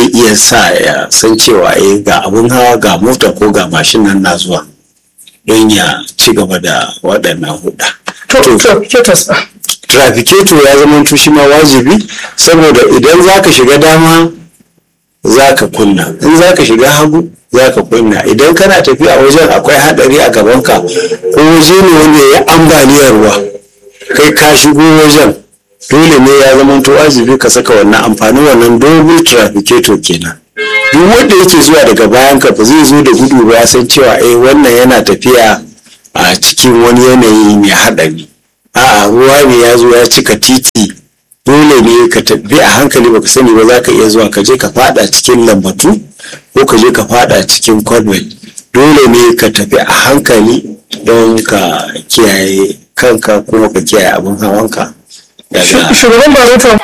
zai iya sa ya san cewa eh ga abun hawa ga mota ko ga mashin nan na zuwa don ya ci gaba da waɗannan huɗa. to trafficators trafficator ya zama shi ma wajibi saboda idan za ka shiga dama za ka kunna in za ka shiga hagu za ka kunna idan kana tafiya wajen akwai haɗari a gabanka ko waje ne wanda ya ambaliyar ruwa kai ka shigo wajen dole ne ya zama to wajibi ka saka wannan amfanin wannan double trafficator kenan duk wanda yake zuwa daga bayan ka ba zai zo da gudu ba ya san cewa eh wannan yana tafiya a cikin wani yanayi mai haɗari a'a ruwa ne ya zo ya cika titi dole ne ka tafi a hankali baka sani ba za ka iya zuwa ka je ka fada cikin lambatu ko ka je ka fada cikin convent dole ne ka tafi a hankali don ka kiyaye kanka kuma ka kiyaye abin hawanka daga shugaban barota